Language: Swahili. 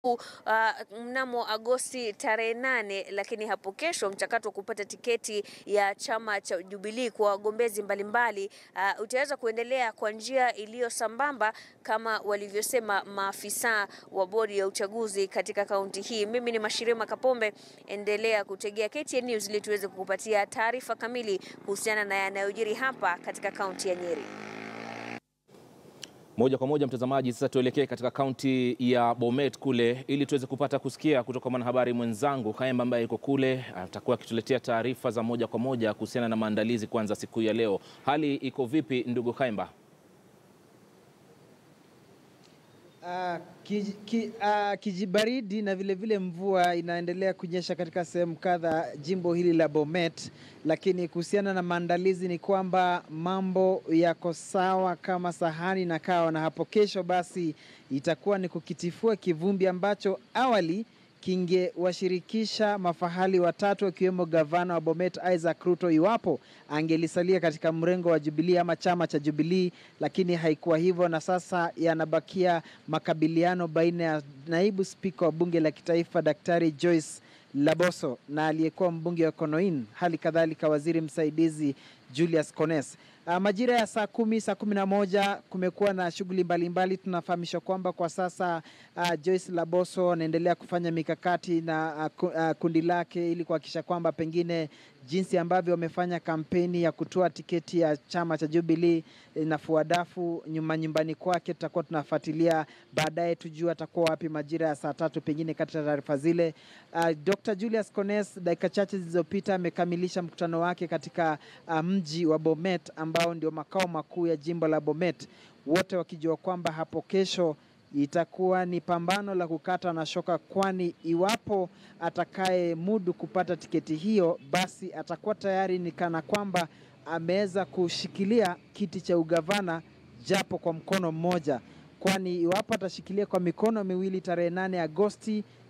uh, mnamo Agosti tarehe nane, lakini hapo kesho mchakato wa kupata tiketi ya chama cha Jubilee kwa wagombezi mbalimbali uh, utaweza kuendelea kwa njia iliyo sambamba kama walivyosema maafisa wa bodi ya uchaguzi katika kaunti hii. Mimi ni Mashirima Kapombe, endelea kutegea KTN News ili tuweze kukupatia taarifa kamili kuhusiana na yanayojiri hapa katika kaunti ya Nyeri. Moja kwa moja mtazamaji, sasa tuelekee katika kaunti ya Bomet kule ili tuweze kupata kusikia kutoka kwa mwanahabari mwenzangu Kaemba ambaye yuko kule, atakuwa akituletea taarifa za moja kwa moja kuhusiana na maandalizi kuanza siku ya leo. Hali iko vipi ndugu Kaemba? Uh, kiji, ki, uh, kijibaridi na vilevile vile mvua inaendelea kunyesha katika sehemu kadha jimbo hili la Bomet, lakini kuhusiana na maandalizi ni kwamba mambo yako sawa kama sahani na kawa, na hapo kesho basi itakuwa ni kukitifua kivumbi ambacho awali kingewashirikisha mafahali watatu akiwemo gavana wa Bomet Isaac Ruto iwapo angelisalia katika mrengo wa Jubilee ama chama cha Jubilee, lakini haikuwa hivyo, na sasa yanabakia makabiliano baina ya naibu spika wa bunge la kitaifa Daktari Joyce Laboso na aliyekuwa mbunge wa Konoin, hali kadhalika waziri msaidizi Julius Kones. Uh, majira ya saa kumi saa kumi na moja kumekuwa na shughuli mbalimbali. Tunafahamishwa kwamba kwa sasa uh, Joyce Laboso anaendelea kufanya mikakati na uh, uh, kundi lake ili kuhakikisha kwamba pengine jinsi ambavyo wamefanya kampeni ya kutoa tiketi ya chama cha Jubilee inafua dafu nyuma nyumbani kwake. Tutakuwa tunafuatilia baadaye, tujue atakuwa wapi majira ya saa tatu pengine kati ya taarifa zile. Uh, Dr. Julius Kones dakika chache zilizopita amekamilisha mkutano wake katika uh, mji wa Bomet ambao ndio makao makuu ya jimbo la Bomet, wote wakijua kwamba hapo kesho itakuwa ni pambano la kukata na shoka, kwani iwapo atakaye mudu kupata tiketi hiyo, basi atakuwa tayari ni kana kwamba ameweza kushikilia kiti cha ugavana japo kwa mkono mmoja, kwani iwapo atashikilia kwa mikono miwili tarehe nane Agosti